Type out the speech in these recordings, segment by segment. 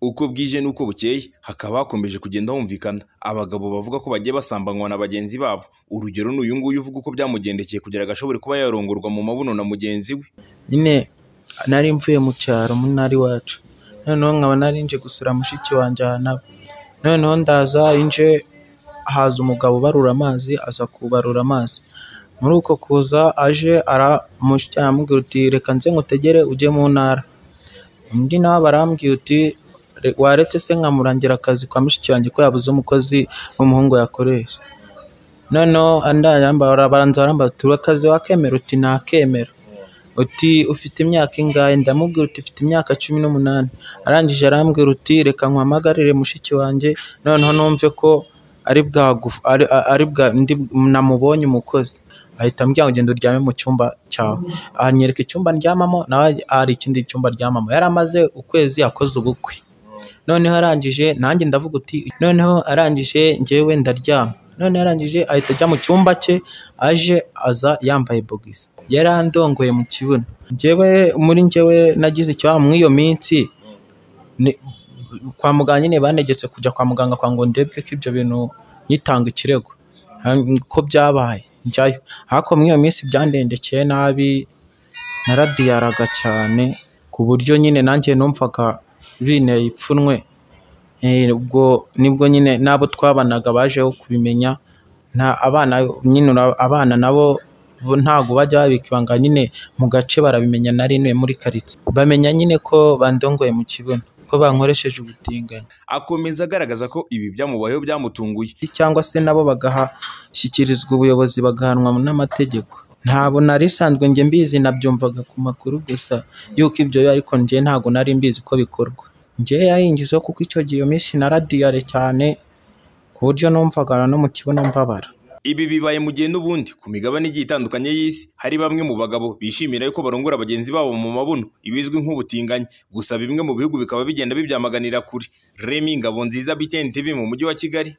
uko bwije n'uko bukeye hakaba hakomeje kugenda humvikana abagabo bavuga ko bagiye basambanywa na bagenzi babo urugero ni uyu nguyu uvuga uko byamugendekeye kugira ngo ashobore kuba yarongorwa mu mabuno na mugenzi we nyine nari mvuye mu cyaro mu ntara iwacu noneho nkaba narinje gusura mushiki wanjye ahantu aba noneho ndaza inje haza umugabo ubarura amazi aza kubarura amazi muri uko kuza aje aramushya aramubwira uti reka nze ngutegere ujye mu ntara undi nawe barambwira uti "Re- waretse se nkamurangira akazi kwa mushiki wanjye ko yabuze umukozi w'umuhungu yakoresha noneho andayambara baranza barambara uti "Urakazi wakemera uti nakemera uti ufite imyaka ingahe ndamubwira uti ufite imyaka cumi n'umunani arangije arambwira uti reka nkwamagarire mushiki wanjye noneho numve ko ari bwagufu ari, ari bwa ndi, namubonye umukozi ahita ambwira ngo genda uryame mu cyumba cyawe anyereka icyumba ndyamamo nawe hari ikindi cyumba aryamamo yari amaze ukwezi akoze ubukwe noneho arangije nanjye ndavuga uti noneho arangije njyewe ndaryama noneho arangije ahita ajya mu cyumba cye aje aza yambaye bogisi yari andongoye mu kibuno njyewe muri njyewe nagize ikibazo muri iyo minsi ni- kwa muganga nyine banegetse kujya kwa muganga kwa ngo ndebwe ko ibyo bintu nyitanga ikirego Han- ko byabaye njyayo ariko muri iyo minsi byandengekeye nabi naradiyaraga cyane ku buryo nyine nanjye numvaga binteye ipfunwe Eh, ubwo nibwo nyine n'abo twabanaga bajeho kubimenya nta abana nyine ura- abana nabo bo ntabwo bajya babika ibanga nyine mu gace barabimenya nari ntuye muri karitsiye bamenya nyine ko bandongoye mu kibuno ko bankoresheje ubutinganyi akomeza agaragaza ko ibi byamubayeho byamutunguye cyangwa se nabo bagahashyikirizwa ubuyobozi bagahanwa n'amategeko ntabwo nari isanzwe njye mbizi nabyumvaga ku makuru gusa y'uko ibyo biba, ariko njye ntabwo nari mbizi ko bikorwa njye yayingizeho kuko icyo gihe iyo minsi naradiyare cyane ku buryo numvaga no mu kibuno mbabara Ibi bibaye mu gihe n'ubundi ku migabane igiye itandukanye y'isi hari bamwe mu bagabo bishimira yuko barongora bagenzi babo mu mabuno ibizwi nk'ubutinganyi gusa bimwe mu bihugu bikaba bigenda bibyamaganira kure Remy Ngabonziza BTN TV mu mujyi wa Kigali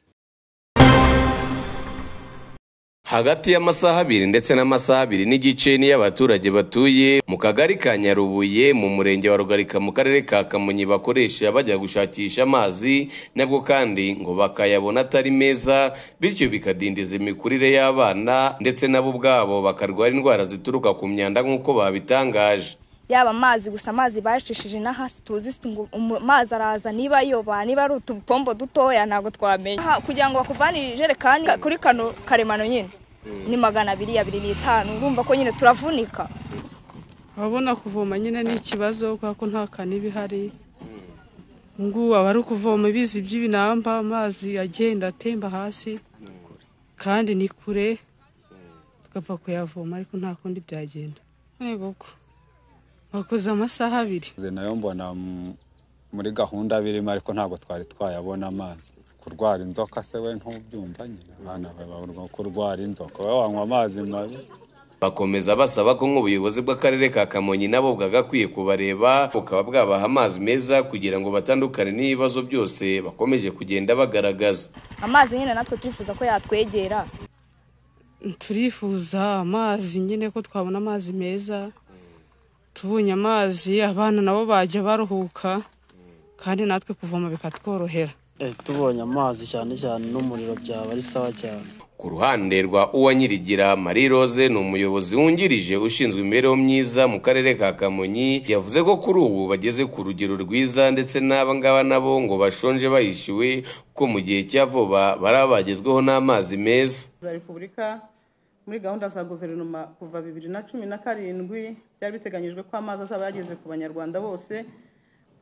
hagati y'amasaha abiri ndetse n'amasaha abiri n'igice niyo abaturage batuye mu kagari ka nyarubuye mu murenge wa rugarika mu karere ka kamonyi bakoresha bajya gushakisha amazi nabwo kandi ngo bakayabona atari meza bityo bikadindiza imikurire y'abana ndetse nabo ubwabo bakarwara indwara zituruka ku myanda nk'uko babitangaje yaba amazi gusa amazi bacishije no hasi tuzi si ngo umu- amazi araza niba ayoba niba ari utupombo dutoya ntabwo twamenya Ha, kugira ngo bakuvanire ijerekani ka- kuri kano karemano nyine ni magana abiri abiri n'itanu urumva ko nyine turavunika ababona kuvoma nyine ni ikibazo kubera ko nta kani iba ihari ngubu abari kuvoma ibizi by'ibinamba amazi agenda atemba hasi kandi ni kure tugapfa kuyavoma ariko nta kundi byagenda yego ko bakoze amasaha abiri Nze nayo mbona m- muri gahunda birimo ariko ntabwo twari twayabona amazi kurwara inzoka se we ntubyumva nyine abana baburwa kurwara inzoka wowe wanywa amazi mabi bakomeza basaba ko nk'ubuyobozi bw'akarere ka kamonyi nabo bwagakwiye kubareba bukaba bwabaha amazi meza kugira ngo batandukane n'ibibazo byose bakomeje kugenda bagaragaza amazi nyine natwe turifuza ko yatwegera turifuza amazi nyine ko twabona amazi meza tubonye amazi abana nabo bajya baruhuka kandi natwe kuvoma bikatworohera Eh, tubonye amazi cyane cyane n'umuriro byaba ari sawa cyane ku ruhande rwa uwanyirigira marie rose ni umuyobozi wungirije ushinzwe imibereho myiza mu karere ka kamonyi yavuze ko kuri ubu bageze ku rugero rwiza ndetse n'aba ngaba nabo ngo bashonje bahishiwe ko mu gihe cya vuba bari abagezweho n'amazi meza za repubulika muri gahunda za guverinoma kuva bibiri na cumi na karindwi byari biteganyijwe ko amazi azaba yageze ku banyarwanda bose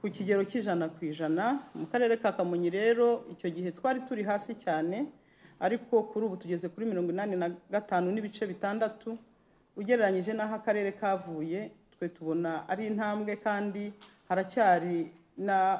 ku kigero cy'ijana ku ijana mu karere ka kamonyi rero icyo gihe twari turi hasi cyane ariko kuri ubu tugeze kuri mirongo inani na gatanu n'ibice bitandatu ugereranyije n'aho akarere kavuye twe tubona ari intambwe kandi haracyari na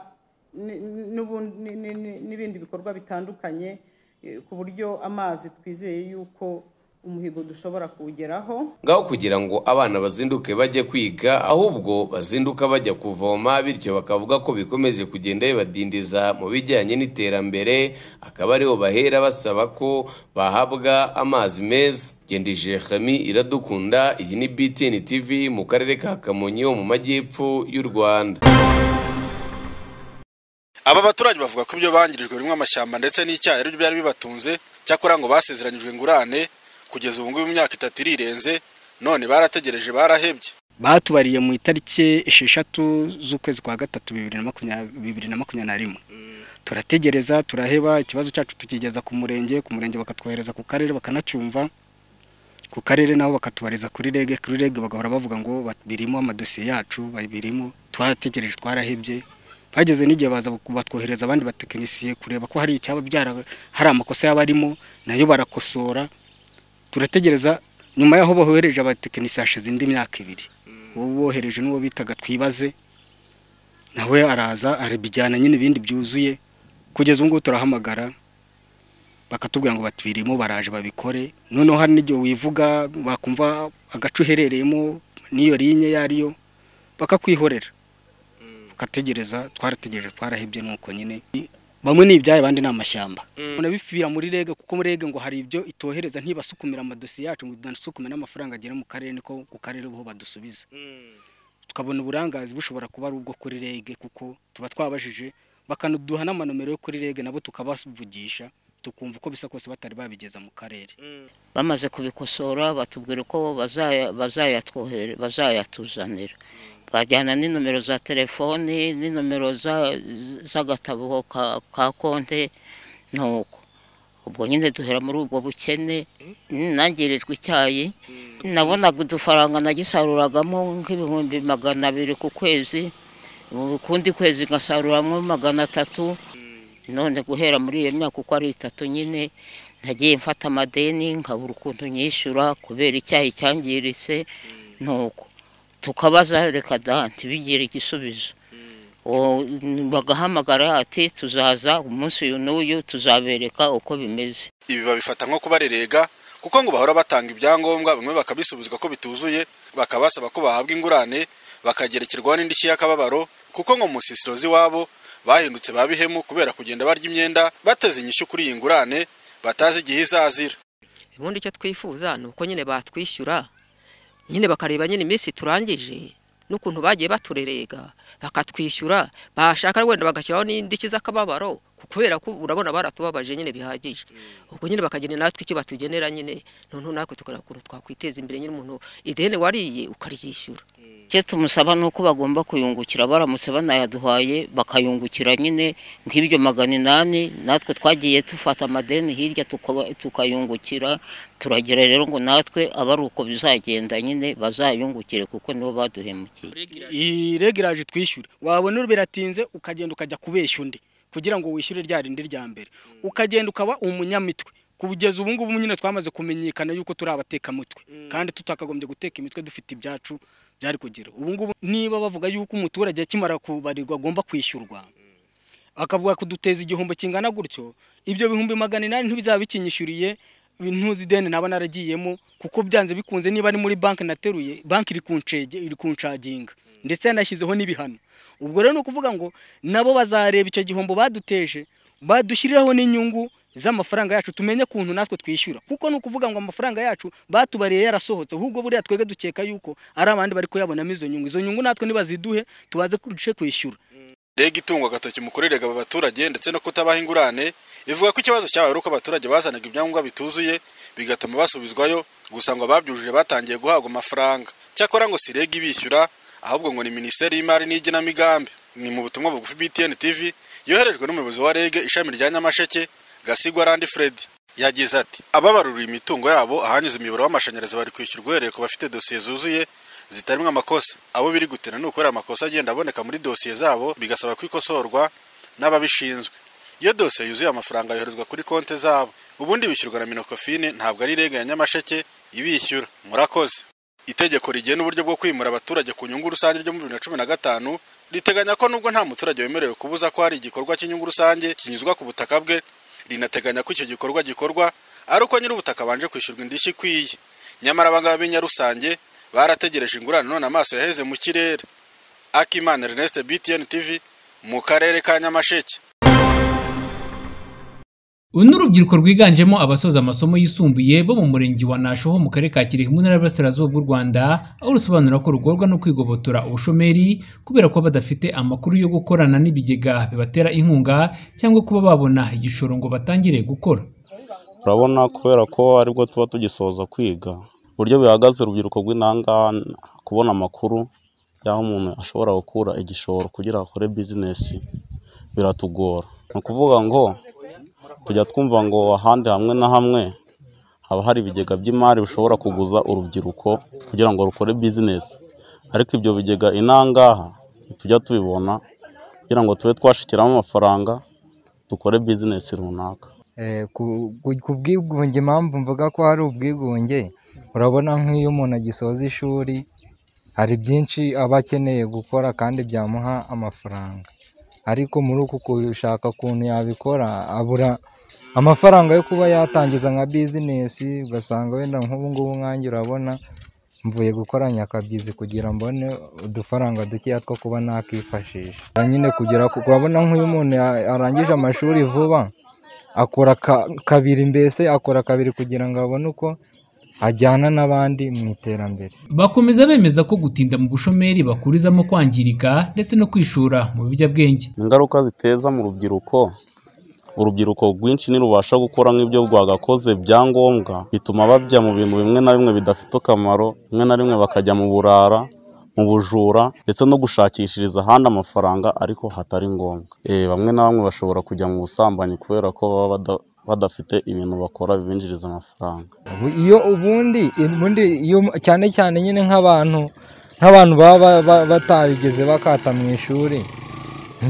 ni- ni- n'ubu- ni- ni- ni- n'ibindi bikorwa bitandukanye eh, ku buryo amazi twizeye yuko umuhigo dushobora kuwugeraho ngaho kugira ngo abana bazinduke bajye kwiga ahubwo bazinduka bajya kuvoma bityo bakavuga ko bikomeje kugenda bibadindiza mu bijyanye n'iterambere akaba ariho bahera basaba ko bahabwa amazi meza ngendije Khami iradukunda iyi ni BTN TV mu karere ka Kamonyi ho mu majyepfo y'u Rwanda aba baturage bavuga ko ibyo bangirijwe birimo amashyamba ndetse n'icyayi aribyo byari bibatunze cyakora ngo basezeranyijwe ingurane kugeza ubu ngubu imyaka itatu irirenze none barategereje barahebye batubariye mu itariki esheshatu z'ukwezi kwa gatatu bibiri na makumyabiri na rimwe turategereza turaheba ikibazo cyacu tukigeza ku murenge ku murenge bakatwohereza ku karere bakanacyumva ku karere nabo bakatubariza kuri rege kuri rege bagahora bavuga ngo birimo amadosiye yacu babirimo twategereje twarahebye bageze n'igihe baza batwohereza abandi batekinisiye kureba ko hari icyaba byara hari amakosa yaba arimo nayo barakosora turategereza nyuma y'aho bohereje abatekinisiye hashize indi myaka ibiri uwo bohereje n'uwo bitaga twibaze nawe araza arabijyana nyine ibindi byuzuye kugeza ubu ngubu turahamagara bakatubwira ngo batubirimo baraje babikore noneho hari n'igihe wivuga bakumva agace uherereyemo n'iyo linye iyo ari yo bakakwihorera ugategereza twarategereje twarahebye nuko nyine bamwe ni ibyayo abandi ni amashyamba unabifira muri rege kuko muri rege ngo hari ibyo itohereza ntibasukumira amadosiye yacu ngo tunasukume n'amafaranga agera mu karere niko ku karere bo badusubiza tukabona uburangazi bushobora kuba ari ubwo kuri rege kuko tuba twabajije bakanaduha n'amanomero yo kuri rege nabo tukabavugisha tukumva uko bisa kose batari babigeza mu karere bamaze kubikosora batubwira ko bazayatuzanira bajyana n'inomero za telefoni n'inomero z'agatabo ka konte nuko ubwo nyine duhera muri ubwo bukene nangirijwe icyayi nabonaga udufaranga nagisaruragamo nk'ibihumbi magana abiri ku kwezi mu kundi kwezi ngasaruramo magana atatu none guhera muri iyo myaka uko ari itatu nyine nagiye mfata amadeni nkabura ukuntu nyishyura kubera icyayi cyangiritse nuko tukabaza reka dante bigira igisubizo bagahamagara ati tuzaza umunsi uyu n'uyu tuzabereka uko bimeze ibi babifata nko kubarerega kuko ngo bahora batanga ibyangombwa bimwe bakabisubizwa ko bituzuye bakabasaba ko bahabwa ingurane bakagerekerwaho n'indishyi y'akababaro kuko ngo mu nsisiro z'iwabo bahindutse ba bihemu kubera kugenda barya imyenda bateze inyishyu kuri iyi ngurane batazi igihe izazira ubundi icyo twifuza ni uko nyine batwishyura nyine bakareba nyine iminsi turangije n'ukuntu bagiye baturerega bakatwishyura bashaka wenda bagashyiraho n'indishyi z'akababaro kubera ko urabona baratubabaje nyine bihagije ubwo nyine bakagena natwe icyo batugenera nyine noneho natwe tukareba ukuntu twakwiteza imbere nyine umuntu ideni wariye ukaryishyura icyo tumusaba ni uko bagomba kuyungukira baramutse banayaduhaye bakayungukira nyine nk'ibyo magana inani natwe twagiye dufata amadeni hirya tukayungukira turagira rero ngo natwe aba ari uko bizagenda nyine bazayungukire kuko nibo baduhemukiye iyi regiraje twishyura wabona biratinze ukagenda ukajya kubeshya undi kugira ngo wishyure rya rindi rya mbere ukagenda ukaba umunyamitwe kugeza ubu ngubu nyine twamaze kumenyekana yuko turi abatekamutwe kandi tutakagombye guteka imitwe dufite ibyacu byari kugira ubu ngubu niba bavuga yuko umuturage akimara kubarirwa agomba kwishyurwa akavuga kuduteza igihombo kingana gutyo ibyo bihumbi magana inani ntibizaba bikinyishyuriye ntuzi ideni naba naragiyemo kuko byanze bikunze niba ari muri banki nateruye banki iri kunshaginga ndetse yanashyizeho n'ibihano ubwo rero ni ukuvuga ngo nabo bazareba icyo gihombo baduteje badushyiriraho n'inyungu z'amafaranga yacu tumenye ukuntu natwe twishyura kuko ni ukuvuga ngo amafaranga yacu batubariye yarasohotse ahubwo buriya twebwe dukeka yuko ari abandi bari kuyabonamo izo nyungu izo nyungu natwe nibaziduhe tubaze kuduce kwishyura rege itungwa agatoki mu kurerega aba baturage ndetse no kutabaha ingurane ivuga ko ikibazo cyabaye ari uko abaturage bazanaga ibyangombwa bituzuye bigatuma basubizwayo gusa ngo ababyujuje batangiye guhabwa amafaranga cyakora ngo si rege ibishyura ahubwo ngo ni minisiteri y'imari n'igenamigambi ni mu butumwa bugufi btn tv yoherejwe n'umuyobozi wa rege ishami rya nyamasheke gasigwa randi fred yagize ati ababaruriye imitungo yabo ahanyuze imiyoboro w'amashanyarazi bari kwishyurwa uhereye ku bafite dosiye zuzuye zitarimo amakosa abo biri gutera ni ukorera amakosa agenda aboneka muri dosiye zabo bigasaba kwikosorwa n'ababishinzwe iyo dosiye yuzuye amafaranga yoherezwa kuri konti zabo ubundi bishyurwa na minokofine ntabwo ari rege ya nyamasheke ibishyura murakoze itegeko rigena uburyo bwo kwimura abaturage ku nyungu rusange ryo muri bibiri na cumi na gatanu riteganya ko nubwo nta muturage wemerewe kubuza ko hari igikorwa cy'inyungu rusange kinyuzwa ku butaka bwe rinateganya ko icyo gikorwa gikorwa ari uko nyir'ubutaka abanje kwishyurwa indishyi ikwiye nyamara abangaba b'inyarusange barategereje ingurane none amaso yaheze mu kirere akimana ernest btn tv mu karere ka nyamasheke uru ni urubyiruko rwiganjemo abasoza amasomo yisumbuye bo mu murenge wa nasho ho mu karere ka kirehe mu ntara y'Iburasirazuba bw'u rwanda aho rusobanura ko rugorwa no kwigobotora ubushomeri kubera ko badafite amakuru yo gukorana n'ibigega bibatera inkunga cyangwa kuba babona igishoro ngo batangire gukora urabona kubera ko aribwo tuba tugisoza kwiga uburyo bihagaze urubyiruko rw'inangaha kubona amakuru y'aho umuntu ashobora gukura igishoro kugira ngo akore bizinesi biratugora ni ukuvuga ngo tujya twumva ngo ahandi hamwe na hamwe haba hari ibigega by'imari bishobora kuguza urubyiruko kugira ngo rukore bizinesi ariko ibyo bigega inangaha ntitujya tubibona kugira ngo tube twashikiramo amafaranga dukore bizinesi runaka bw'ubwigunge impamvu mvuga ko hari ubwigunge urabona nk'iyo umuntu agisoza ishuri hari byinshi aba akeneye gukora kandi byamuha amafaranga ariko muri uku gushaka ukuntu yabikora abura amafaranga yo kuba yatangiza nka bizinesi ugasanga wenda nk'ubu ngubu nkange urabona mvuye gukora nyakabyizi kugira mbone udufaranga dukeya two kuba nakifashisha nyine kugera ku- urabona nk'uyu muntu ya- arangije amashuri vuba akora ka- kabiri mbese akora kabiri kugira ngo abone uko ajyana n'abandi mu iterambere bakomeza bemeza ko gutinda mu bushomeri bakurizamo kwangirika ndetse no kwishora mu biyobyabwenge ingaruka ziteza mu rubyiruko urubyiruko rwinshi ntirubasha gukora nk'ibyo rwagakoze byangombwa bituma bajya mu bintu bimwe na bimwe bidafite akamaro rimwe na rimwe bakajya mu burara mu bujura ndetse no gushakishiriza ahandi amafaranga ariko hatari ngombwa Eh, bamwe na bamwe bashobora kujya mu busambanyi kubera ko baba bada- badafite ibintu bakora bibinjiriza amafaranga Ubu iyo ubundi ubundi iyo cyane cyane nyine nk'abantu nk'abantu baba ba- ba- batarigeze bakata mu ishuri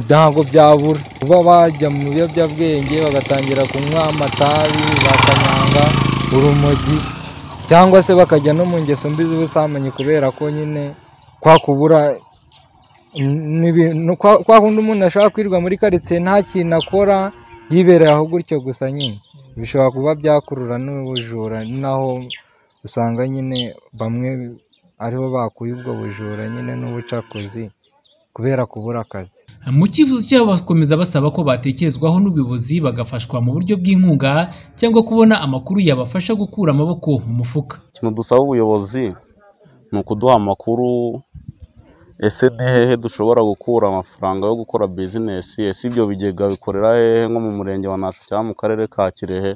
ntabwo byabura kuba bajya mu biyobyabwenge bagatangira kunywa amatabi bakanyanga urumogi cyangwa se bakajya no mu ngeso mbi z'ubusambanyi kubera ko nyine kwa kubura ni ibintu kwa kwa kundi umuntu ashobora kwirirwa muri karitsiye nta kintu akora yibereye aho gutyo gusa nyine bishobora kuba byakurura n'ubujura ni naho usanga nyine bamwe ariho bakuye ubwo bujura nyine n'ubucakuzi kubera kubura akazi mu cyifuzo cyabo bakomeza basaba ko batekerezwaho n'ubuyobozi bagafashwa mu buryo bw'inkunga cyangwa kubona amakuru yabafasha gukura amaboko mu mufuka ikintu dusaba ubuyobozi ni ukuduha amakuru ese ni hehe dushobora gukura amafaranga yo gukora bizinesi ese ibyo bigega bikorera hehe nko mu murenge wa nasho cyangwa mu karere ka kirehe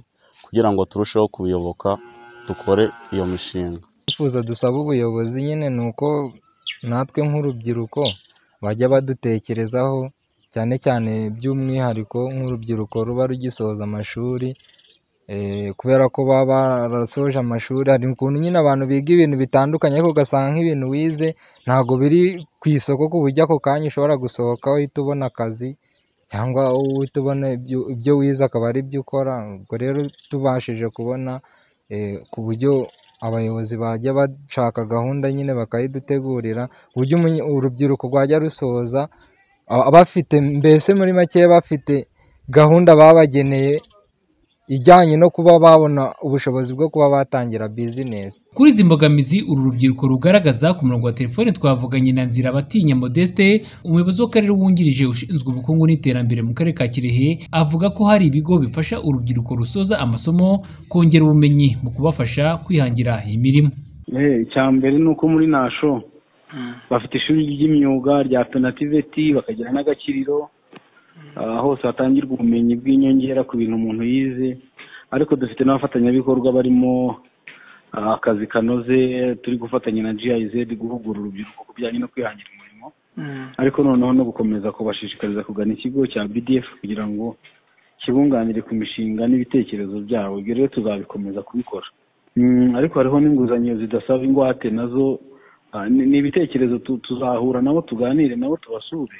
kugira ngo turusheho kubiyoboka dukore iyo mishinga twifuza dusaba ubuyobozi nyine ni uko natwe nk'urubyiruko bajya badutekerezaho cyane cyane by'umwihariko nk'urubyiruko ruba rugisoza amashuri eh, kubera ko baba barasoje amashuri hari ukuntu nyine abantu biga ibintu bitandukanye ariko ugasanga nk'ibintu wize ntabwo biri ku isoko ku buryo ako kanya ushobora gusohoka uhita ubona akazi cyangwa uhita ubona ibyo- ibyo wize akaba ari byo ukora ubwo rero tubashije kubona eh, ku buryo abayobozi bajya bashaka gahunda nyine bakayidutegurira ku buryo umunye- urubyiruko rwajya rusoza a- bafite mbese muri make bafite gahunda babageneye ijyanye no kuba babona ubushobozi bwo kuba batangira bizinesi kuri izi mbogamizi uru rubyiruko rugaragaza ku murongo wa telefone twavuganye na nzira batinya modeste umuyobozi w'akarere wungirije ushinzwe ubukungu n'iterambere mu karere ka kirehe avuga ko hari ibigo bifasha urubyiruko rusoza amasomo kongera ubumenyi mu kubafasha kwihangira imirimo Eh, icya mbere ni uko muri nasho bafite ishuri ry'imyuga rya penativeti bakagira n'agakiriro Ah, hose hatangirwa ubumenyi bw'inyongera ku bintu umuntu yize ariko dufite n'abafatanyabikorwa barimo ah, akazi kanoze turi gufatanya na GIZ guhugura urubyiruko ku bijyanye no kwihangira umurimo ariko noneho no gukomeza kubashishikariza kugana ikigo cya BDF kugira ngo kibunganire ku mishinga n'ibitekerezo byabo ibyo rero tuzabikomeza kubikora Mm, ariko hariho n'inguzanyo zidasaba ingwate nazo ah, ni ni ibitekerezo tu- tuzahura nabo tuganire nabo tubasure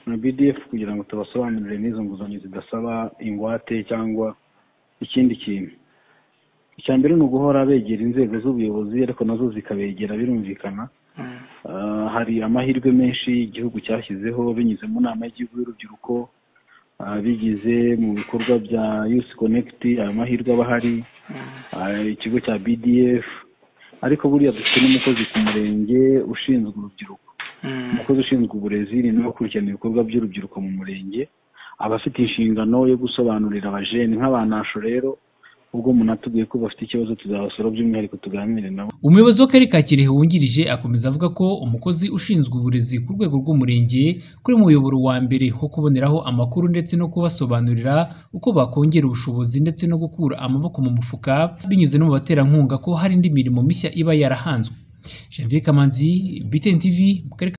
na BDF kugira ngo tubasobanurire n'izo nguzanyo zidasaba ingwate cyangwa ikindi kintu icya mbere ni uguhora begera inzego z'ubuyobozi ariko nazo zikabegera birumvikana Ah, hari amahirwe menshi igihugu cyashyizeho binyuze mu nama y'igihugu y'urubyiruko ah, bigize mu bikorwa bya Youth Connect aya mahirwe aba ahari ah, ikigo cya BDF ariko buriya dufite n'umukozi ku murenge ushinzwe urubyiruko umukozi ushinzwe uburezi ni nawe ukurikirana ibikorwa by'urubyiruko mu murenge abafite inshingano yo gusobanurira abajene nk'abanasho rero ubwo umuntu atubwiye ko bafite ikibazo tuzabasura by'umwihariko tuganire nabo umuyobozi w'akarere ka kirehe wungirije akomeza avuga ko umukozi ushinzwe uburezi ku rwego rw'umurenge kuri mu muyoboro wa mbere wo kuboneraho amakuru ndetse no kubasobanurira uko bakongera ubushobozi ndetse no gukura amaboko mu mufuka binyuze no mu baterankunga ko hari indi mirimo mishya iba yarahanzwe janvier kamanzi btn tv mu karere ka